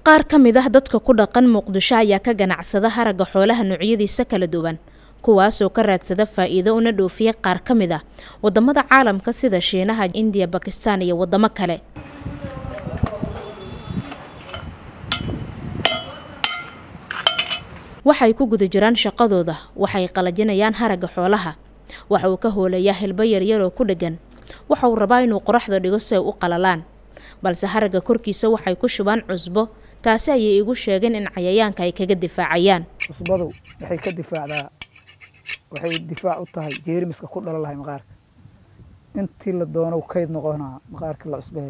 qaar ka mid ah dadka ku dhaqan muqdisho ayaa ka ganacsada haragga xoolaha noocyadiisa kala duwan kuwaasoo ka raadsada faa-iido una dhoofiya qaar ka mid ah wadamada caalamka sida shiinaha indiya bakistan iyo wadamo kale waxay ku guda jiraan shaqadooda waxay qalajinayaan haragga xoolaha waxa uu ka hoolayaa hilbo yaryaroo ku dheggan waxa uu rabaa inuu qoraxda dhigo si ay u qalalaan balse haragga korkiisa waxay ku shubaan cusbo taasi ayay igu sheegeen in cayayaanka ay kaga difaacayaan cusbadu waxay ka difaacdaa waxay difaac u tahay jeermiska ku dhala lahay maqaarka intii la doono kayd noqonaa maqaarka la cusbeeyo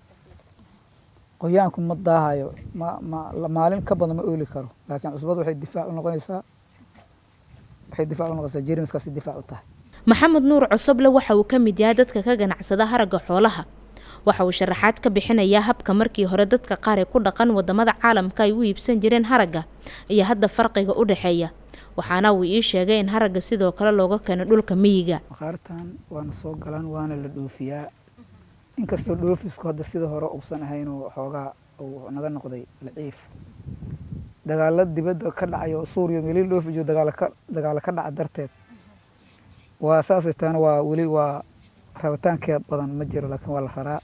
qoyaanku ma daahayo ma ma maalin ka badan ma ooli karo laakiin cusbadu waxay difaac u noqonaysaa waxay difaac u noqonaysaa jeermiskaasi difaac u tahay maxamed nuur cosoble waxa uu ka mid yahay dadka ka ganacsada haragga xoolaha waxa uu sharaxaad ka bixinayaa habka markii hore dadka qaar ee ku dhaqan wadamada caalamka ay u iibsan jireen haragga iyo hadda farqiga u dhexeeya waxaana uu ii sheegay in haragga sidoo kale looga keeno dhulka miyiga maqaartan waana soo galaan waana la dhoofiyaa inkastoo dhoofisku hadda sida hore uusan ahayn oo xoogaa uu naga noqday laciif dagaalo dibadda ka dhacayo suuriya meelii dhoofi jiro dagaalo ka dagaalo ka dhaca darteed waa saasay taana waa weli waa rabitaankeed badan ma jiro laakiin waa la raraa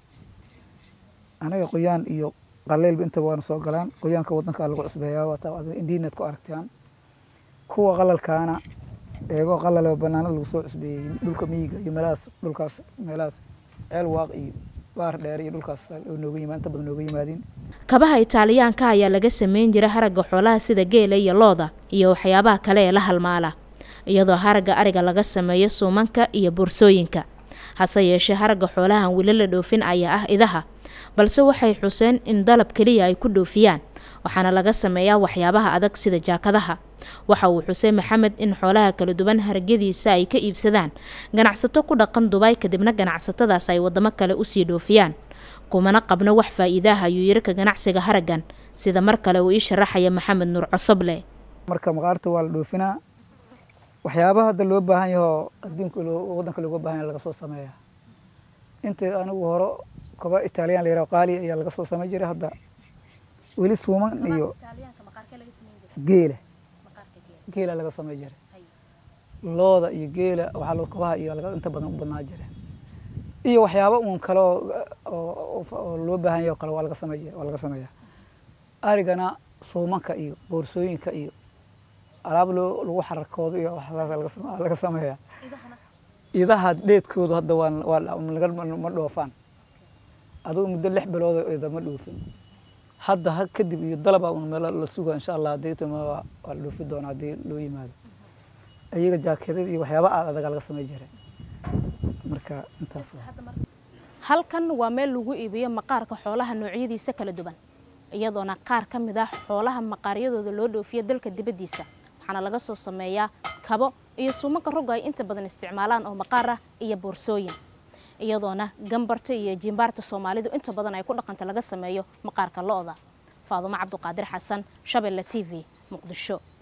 anaga qoyaan iyo qaleylba intaba waana soo galaan qoyaanka wadankaa lagu cusbeeyaa waa indiinaad ku aragtaan kuwa qalalkaana eegoo qalale banaanada lagu soo cusbeeyey dhulka miyiga iyo meelahaas dhulkaas meelahaas ceel waaq iyo baar dheer iyo dhulkaas oo nooga yimaad inta badan nooga yimaadeen kabaha itaaliyaanka ayaa laga sameyn jira haragga xoolaha sida geela iyo looda iyo waxyaabaha kale ee la halmaala iyadoo haragga ariga laga sameeyo suumanka iyo boorsooyinka hase yeeshee haragga xoolahan weli la dhoofin ayaa ah idaha balse waxay xuseen in dalab keliya ay ku dhoofiyaan waxaana laga sameeyaa waxyaabaha adag sida jaakadaha waxa uu xuseen maxamed in xoolaha kala duwan haragyadiisa ay ka iibsadaan ganacsato ku dhaqan dubaay kadibna ganacsatadaas ay wadamo kale usii dhoofiyaan kumana qabno wax faa-iidaah ayuu yiri ka ganacsiga haraggan sida mar kale uu ii sharaxaya maxamed nuur cosoble marka maqaarta waa la dhoofinaa waxyaabaha hadda loo baahan yahoo adduunka wadanka looga baahan yaha laga soo sameeya inta anigu hore koba italiyaan la yaraho qaaliya ayaa laga soo samey jiray hadda weli suuman iyo geela geela laga samey jiray looda iyo geela waxaa kobaha iyo inta badan u badnaa jireen iyo waxyaaba uun kale oo loo baahan yaho kale waa laga samey waa laga sameeyaa arigana suumanka iyo boorsooyinka iyo alaab loo lagu xarakoodo iyo waxaas laga sameeyaa idaha dheedkoodu hadda waa ma dhoofaan adugu muddo lix bilood ida ma dhoofin hadda ha kadib iyo dalaba un meel la suga insha allah haddii waa la dhoofi doona haddii loo yimaado iyaga jaakeedada iyo waxyaaba aad adaga laga samey jiray marka intaas halkan waa meel lagu iibiyo maqaarka xoolaha noocyadiisa kala duwan iyadoona qaar ka mid ah xoolaha maqaaryadooda loo dhoofiyo dalka dibaddiisa waxaana laga soo sameeyaa kabo iyo suumanka rogga ay inta badan isticmaalaan oo maqaar ah iyo boorsooyin iyadoona gambarta iyo jimbaarta soomaalidu inta badan ay ku dhaqanta laga sameeyo maqaarka lo-da faadumo cabduqaadir xasan shabeelle t v muqdisho